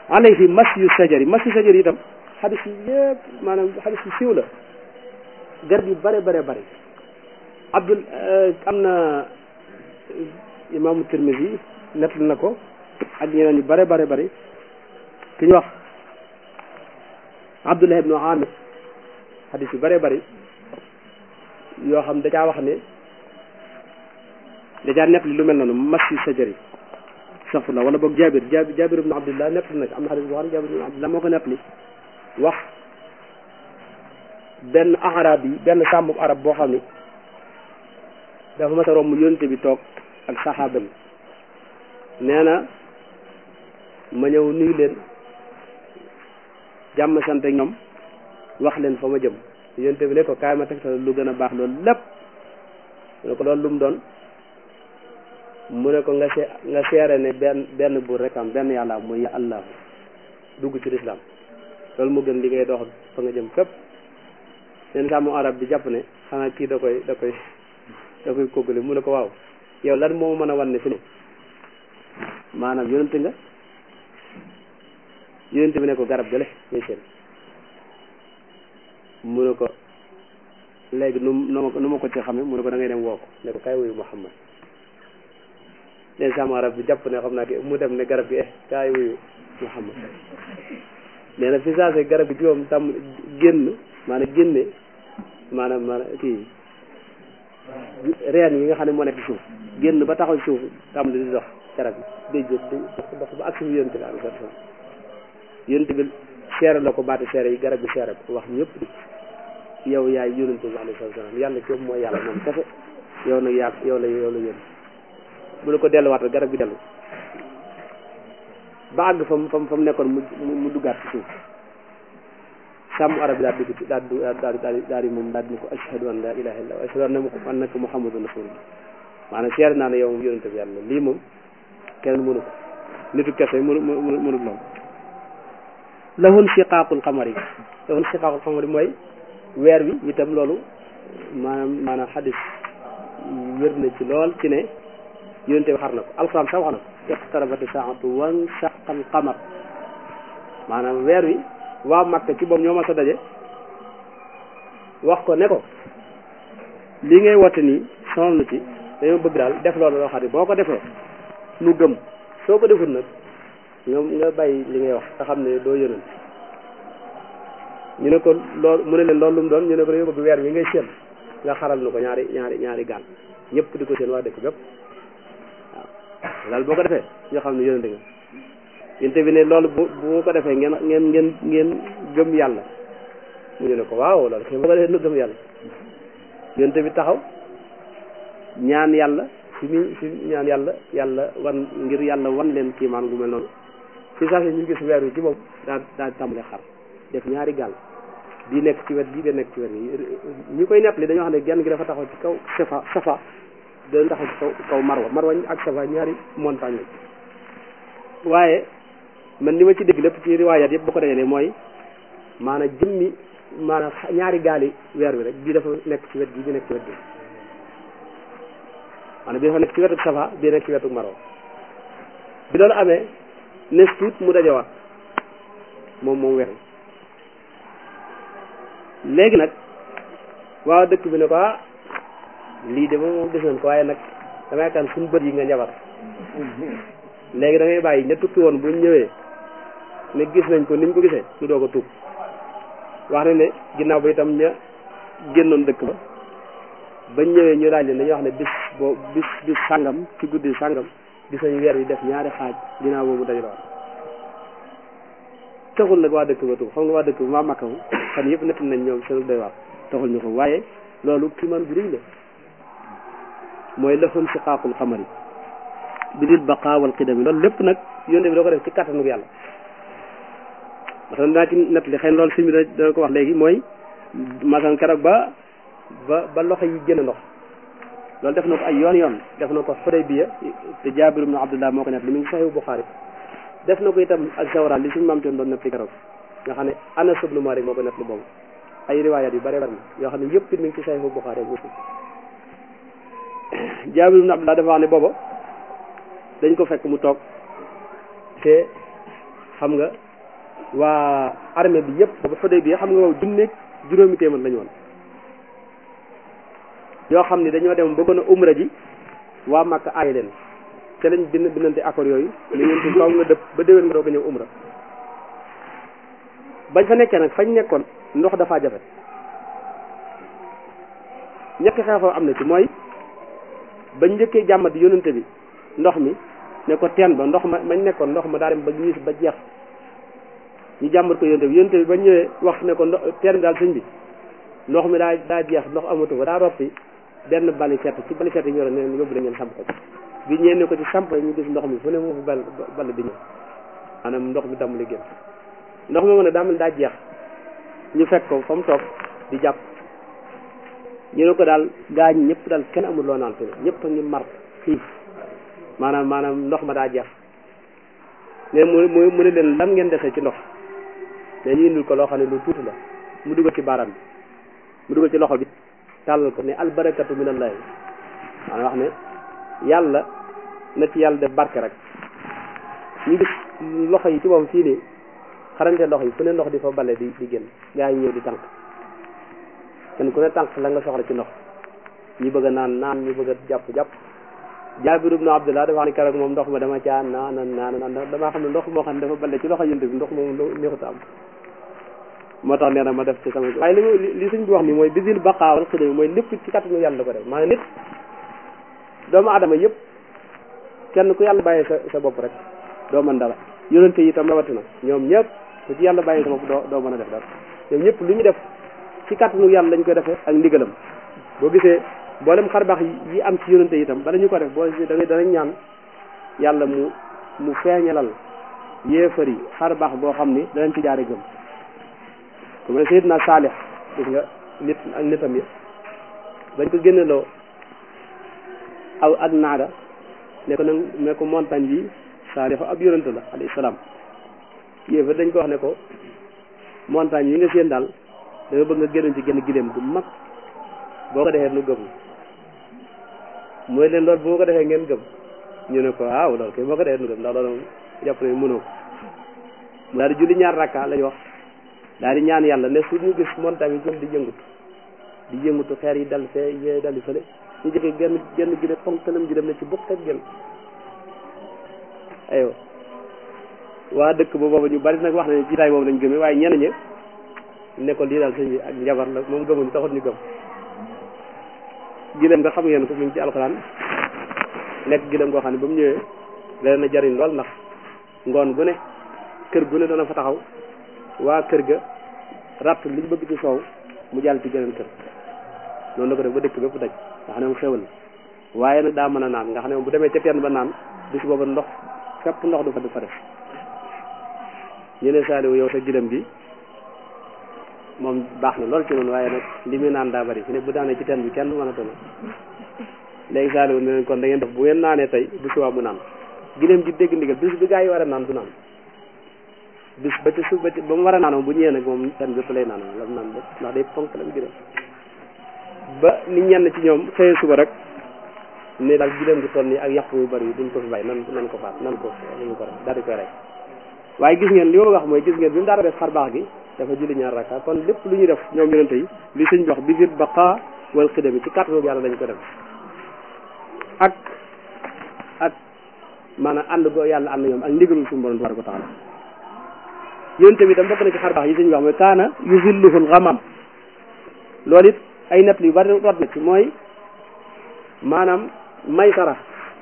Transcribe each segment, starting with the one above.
alayhi mas yu sajari mas yu sajari itam xadis yi yëpp maanaam xadis yu siiw la garab yu bare bare bare abdul am na imaamu Tirmisi nettali na ko ak ñeneen yu bare bare bare ki ñu wax Abdullah ibnu Amir xadis yu bare bare yoo xam da caa wax ne da caa nettali lu mel noonu mas yu sajari safurla wala boog Jaabir Jaabir Jaabir ibnu Abdullah nettali nag am na xadis boo xam ne Jaabir ibnu Abdullah moo ko nettali wax benn arab yi benn sàmm arab boo xam ni dafa mas a romb yonte bi toog ak saxaaba yi nee na ma ñëw nuyu leen jàmm sant ak ñoom wax leen fa ma jëm yonte bi ne ko kaay ma tegtal lu gën a baax loolu lépp mu ne ko loolu lu mu doon mu ne ko nga see nga seere ne benn benn buur rek am benn yàlla am muy allah dugg ci lislaam loolu mu gën li ngay dox fa nga jëm fépp leen sàmm arab bi jàpp ne xanaa kii da koy da koy da koy koggale mu ne ko waaw yow lan moo mën a wan ne fi ne maanaam yonente nga yonente bi ne ko garab gale ngay seen mu ne ko léegi nu nu nu ma ko ci xame mu ne ko da ngay dem woo ko ne ko kay wuyu Muhammad leen sàmm arab bi jàpp ne xam naa ki mu dem ne garab gi eh kay wuyu Muhammad nee na fi saase garab gi ci moom tam génn maanaam génne maanaam maanaam kii reen yi nga xam ne moo nekk ci suuf génn ba taxaw suuf tam di dox garab yi day jot di dox ba ak suuf yonent bi alayhi salaam yonent bi seere la ko baati seere yi garab gi seere ko wax ñëpp di yow yaay yonent bi alayhi salaam yàlla ci mooy yàlla moom kese yow nag yaa yow la yow la yónni bu la ko delluwaat garab gi dellu ba àgg fa mu fa mu nekkoon mu mu duggaat ci suuf sàmm arab bi daal dugg ci daal di daal di daal di moom daal di ne ko ashhadu an la ilaha illa wa ashhadu annaka muhammadun rasulullah maanaam seer naa ne yow moom yonente bi yàlla lii moom kenn mënu ko nitu kese mënu mënu mënu lool lahun shiqaaqul xamari lahun shiqaaqul xamari mooy weer wi itam loolu maanaam maanaam xadis wér na ci lool ci ne yonente bi xar na ko alxuraan sax wax na ko iqtarabati saatu wan shaqal qamar maanaam weer wi waa Makka ci boobu ñoo ma sa daje wax ko ne ko li ngay wote nii sonal na ci dañoo bëgg daal def loolu loo xam ne boo ko defee nu gëm soo ko deful nag nga nga bàyyi li ngay wax te xam ne doo yónent ñu ne ko loolu mu ne leen loolu lu mu doon ñu ne ko dañoo bëgg weer wi ngay séen nga xaral nu ko ñaari ñaari ñaari gaal ñëpp di ko seen waa dëkk bépp waaw daal boo ko defee ñoo xam ne yónente nga yénte bi ne loolu bu bu ko defee ngeen ngeen ngeen ngeen gëm yàlla mu ñu ne ko waaw loolu kay boo ko defee nu gëm yàlla yénte bi taxaw ñaan yàlla fi mu fi ñaan yàlla yàlla wan ngir yàlla wan leen kiimaan gu mel noonu fi saa si ñu gis weer wi ci boobu daa daa tàmbale xar def ñaari gaal bii nekk ci wet bii da nekk ci wet bi ñi koy nettali dañoo xam ne genn gi dafa taxaw ci kaw safa safa dañ taxaw ci kaw kaw marwa marwa ak safa ñaari montagne la waaye man li ma ci dégg lépp ci riwaayaat yëpp bu ko dajalee mooy maanaam jëmmi maanaam ñaari gaali weer wi rek bii dafa nekk ci wet bi bii nekk ci wet bi maanaam bii dafa nekk ci wetu safa bii nekk ci wetu marwa bi loolu amee nes tuut mu dajawaat moom moom weer wi léegi nag waaw dëkk bi ne ko ah lii de moom gis nañ ko waaye nag dama yaakaar suñu bët yi nga njabar léegi da ngay bàyyi ña tukki woon buñ ñëwee ne gis nañ ko niñ ko gisee ñu doog a tuub wax na ne ginnaaw ba itam ña génnoon dëkk ba bañ ñëwee ñu laaj leen dañuy wax ne bis boo bis bis sàngam ci guddi sàngam gis nañu weer wi def ñaari xaaj ginnaaw boobu dañu doon taxul nag waa dëkk ba tuub xam nga waa dëkk ba maa makka moom fan yëpp nett nañ ñoom seen doy waar taxul ñu ko waaye loolu kiimaan bu rëy la mooy lëfun si xaaqul xamari bi dil baqa wal qidami loolu lépp nag yonte bi doo ko def ci kattanu yàlla masalan dinaa ci nett li xëy na loolu sëñ bi dana ko wax léegi mooy masalan keroog ba ba ba loxo yi génn ndox loolu def na ko ay yoon yoon def na ko Xudaybiya te Jaabir ibnu Abdullah moo ko nett li mu ngi Saxiix Buxaari def na ko itam ak Zawraan li suñu maam doon nett li keroog nga xam ne Anas ibnu Maalik moo ko nett li boobu ay riwaayaat yu bare bari yoo xam ne yëpp it mi ngi ci Saxiix Buxaari ak Muslim Jaabir ibnu Abdullah dafa wax ne booba dañ ko fekk mu toog te xam nga waa armée bi yëpp ba fa bi xam nga wow junneeg juróomi téeméer lañu woon yoo xam ni dañoo dem bëggoon a umra ji waa Makka aay leen te lañ bind bindante accord yooyu li ngeen ci kaw nga dëpp ba déwén nga doog a ñëw umra bañ fa nekkee nag fañ nekkoon ndox dafaa jafe ñetti xeexoo am na ci mooy bañ njëkkee jàmmati yónnante bi ndox mi ne ko teen ba ndox ma mañ nekkoon ndox ma daa dem ba ñiis ba jeex ñu jàmbat ko yónnante bi yónnante bi ba ñëwee wax ne ko ndox teen bi daal sëñ bi ndox mi daa daa jeex ndox amatu ko daa roppi benn bali set ci bali set yi ñoro neen yóbbu la ngeen samp ko bi ñëwee ne ko ci samp ñu gis ndox mi fu ne moo fi bal bal di ñëw maanaam ndox mi damm li génn ndox mi mën a daa mel daa jeex ñu fekk ko fa mu toog di jàpp ñu ne ko daal gaañ ñëpp daal kenn amul loo naan te ñëpp a ngi mar xiif maanaam maanaam ndox ma daa jeex ne mu mu mu ne leen lan ngeen defee ci ndox mais ñu indil ko loo xam ne lu tuuti la mu dugal ci baaraam bi mu dugal ci loxo bi tàllal ko ne albarakatu minallahi maanaam wax ne yàlla na ci yàlla def barke rek ñu gis loxo yi ci moom fii nii xarante ndox yi fu ne ndox di fa bale di di génn gaa yi ñëw di tànk kenn ku ne tànk la nga soxla ci ndox ñi bëgg a naan naan ñi bëgg a jàpp jàpp Jaabir ibnu Abdullah dafa wax ni keroog moom ndox ma dama caa naan naan naan damaa xam ne ndox moo xam ne dafa bale ci loxo yënt bi ndox moom neexut am moo tax nee na ma def ci sama waaye li mu li suñ bi wax ni mooy bisil baqaawal xidami mooy lépp ci kattanu yàlla ko def maanaam nit doomu adama yëpp kenn ku yàlla bàyyee sa sa bopp rek doo mën dara yonente yi itam rawatina ñoom ñëpp ku ci yàlla bàyyee sa bopp doo doo mën a def dara ñoom ñëpp lu ñu def ci kattanu yàlla lañ koy defee ak ndigalam boo gisee mboolem xarbaax yi am ci yonente yi itam bala ñu ko def boo da ngay danañ ñaan yàlla mu mu feeñalal yéefar yi xarbaax boo xam ni danañ ci jaare gëm ku mu ne Seydina Saalix gis nga nit ak nitam yi bañ ko génneloo aw ak naada ne ko nag ne ko montagne bi Saalix ab yonente la alayhi salaam yéefar dañ ko wax ne ko montagne yi nga seen daal da nga bëgg nga génnoon ci genn gileem gu mag boo ko defee nu gëm mooy leen loolu bu ma ko defee ngeen gëm ñu ne ko waaw loolu kay boo ko defee nu gëm ndax loolu jàpp ne mënoo ko mu daal di julli ñaar rakka lañ wax daal di ñaan yàlla ne su ñu gis montagne yi jëm di yëngutu di yëngutu xeer yi dal fee yee dal di fële ñu jëkkee genn genn gi ne ponkalam ji dem ne ci bukk ak genn aywa waa dëkk ba boobu ñu bari nag wax ne ci tay boobu lañ gëmee waaye ñenn ñi ne ko lii daal sëñ bi ak njabar la moom gëmuñ taxut ñu gëm gileem nga xam ngeen ko mi ngi ci alxuraan nekk gileem goo xam ne ba mu ñëwee leen na jariñ lool ndax ngoon gu ne kër gu ne dana fa taxaw waa kër ga ratt li ñu bëgg ci soow mu jàll ci geneen kër noonu la ko def ba dëkk bépp daj nga xam ne moom xewal waaye nag daa mën a naan nga xam ne moom bu demee ca teen ba naan bis booba ndox fépp ndox du fa du fa def ñu ne saaliwu yow sa gileem gi moom baax na lool ci noonu waaye nag li muy naan daa bari fi ne bu daanee ci teen bi kenn du mën a tona léegi saaliwu ne leen kon da ngeen def bu ngeen naanee tey bu subaa mu naan gileem gi dégg ndigal bis bi gaa yi war a naan du naan bis ba ci suuf ba ci ba mu war a naan moom bu ñëwee nag moom teen bépp lay naan la mu naan ba ndax day ponk lam gileem ba ni ñenn ci ñoom xëyee suba rek ne daal gileem gi toll nii ak yàpp yu bari yi duñ ko fi bàyyi nan nan ko faat nan ko nan ko rek daal di koy rey waaye gis ngeen li ma wax mooy gis ngeen bi mu daara def xar baax gi dafa julli ñaar rakka kon lépp lu ñuy def ñoom yonente yi li sëñ bi wax bi vir baqa wal xidami ci kàttanu yàlla lañ ko def ak ak maanaam ànd go yàlla ànd ñoom ak ndigalul suñu borom tabaraka wa taala yonente bi tam bokk na ci xar baax yi sëñ bi wax mooy kaana yusilluhul xamam loolu it ay nett yu bari rot na ci mooy maanaam may sara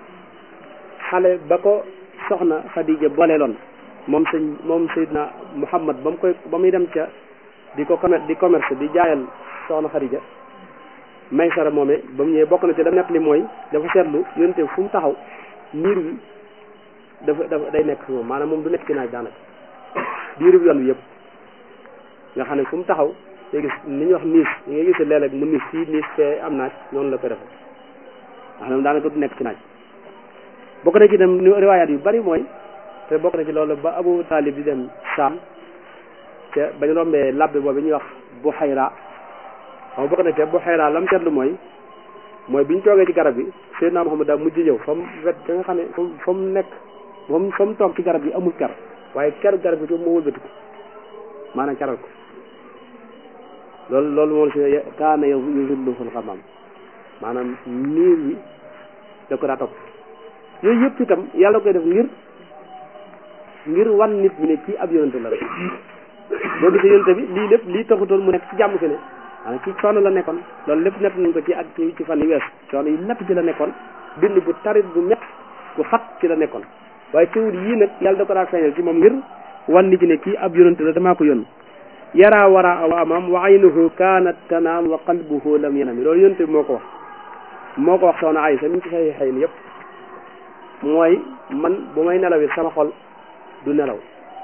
xale ba ko soxna Xadija booleeloon moom sëñ moom Seydina Muhammad ba mu koy ba muy dem ca di ko commerce di commerce di jaayal soxna Xadija may sara moome ba mu ñëwee bokk na ci dam nekk li mooy dafa seetlu yonte fu mu taxaw niir wi dafa dafa day nekk fi moom maanaam moom du nekk ci naaj daanaka diiru yoon wi yëpp nga xam ne fu mu taxaw day gis ni ñuy wax niis ñi nga gis léeg-léeg mu niis fii niis fee am naaj noonu la ko defee nga xam ne daanaka du nekk ci naaj bokk na ci dem riwaayaat yu bari mooy te bokk na ci loolu ba Abu Talib di dem Saam te bañ rombee labbe boobu ñuy wax bu xayra xam bokk na ci bu xayra lam seetlu mooy mooy bi ñu toogee ci garab bi Seydina Muhammad daa mujj ñëw fa mu wet ka nga xam ne fa mu nekk moom fa mu toog ci garab yi amul ker waaye keru garab gi moo wëlbati ko maanaam caral ko loolu loolu moom si kaana yow yusillu fil xamam maanaam niir wi da ko daa topp yooyu yëpp itam yàlla koy def ngir ngir wan nit bi ne kii ab yonente la rek boo gisee yonente bi lii lépp lii taxutoon mu nekk ci jàmm fi ne maanaam ci coono la nekkoon loolu lépp nett nañ ko ci ak ci ci fan yi wees coono yi métti ci la nekkoon bind bu tarit bu métti bu xat ci la nekkoon waaye teewul yii nag yàlla da ko daa feeñal ci moom ngir wan nit ne kii ab yonente la damaa ko yónn yara wara wa amam wa aynuhu kaanat tanaam wa qalbuhu lam yanami loolu yonente bi moo ko wax moo ko wax soxna Aysa mi ngi ci xëy xëy ni yëpp mooy man bu may nelaw it sama xol du nelaw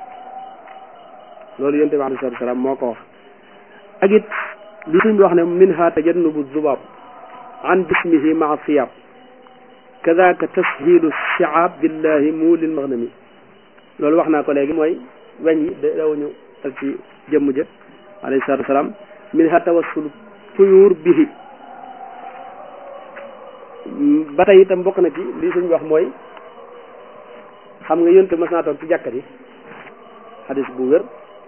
loolu yonente bi alayhi salaatu salaam moo ko wax ak it li suñ bi wax ne minha tajannubu zubaab an jismihi maa siyab kadaka tashilu shiaab billahi muulil maghnami loolu wax naa ko léegi mooy weñ yi dawuñu ak ci jëmm jë alayhi salaatu wasalaam minha tawassul tuyuur bihi ba tey itam bokk na ci lii suñ wax mooy xam nga yonte mas naa toog ci jàkkat yi xadis bu wér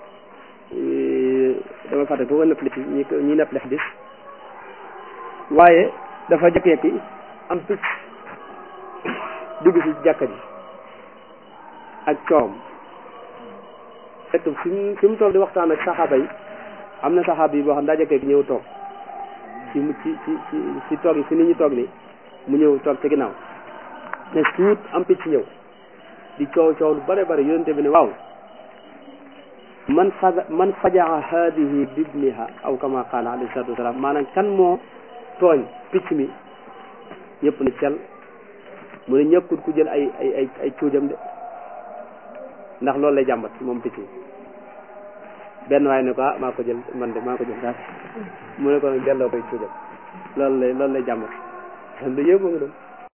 dama fàtte ko ko nettali ci ñi ñi nettali xadis waaye dafa jekki-jekki am picc dugg si jàkkat yi ak coom fekk fi mu fi mu toog di waxtaan ak saxaaba yi am na saxaaba yi boo xam daa jekki ñëw toog ci mu ci ci ci ci toog yi fi nit ñi toog ni mu ñëw toog ci ginnaaw ne suut am picc ñëw di coow coow lu bare bare yonente bi ne waaw man faja man fajaa haadihi bibniha aw kama qaala alayhi salatu wasalaam maanaam kan moo tooñ picc mi ñëpp ne cel mu ne ñëkkut ku jël ay ay ay ay cuujam de ndax loolu lay jàmbat moom picc mi benn waaye ne ko ah maa ko jël man de maa ko jël daal mu ne ko nag delloo koy cuujam loolu lay loolu lay jàmbat lu yëpp nga doon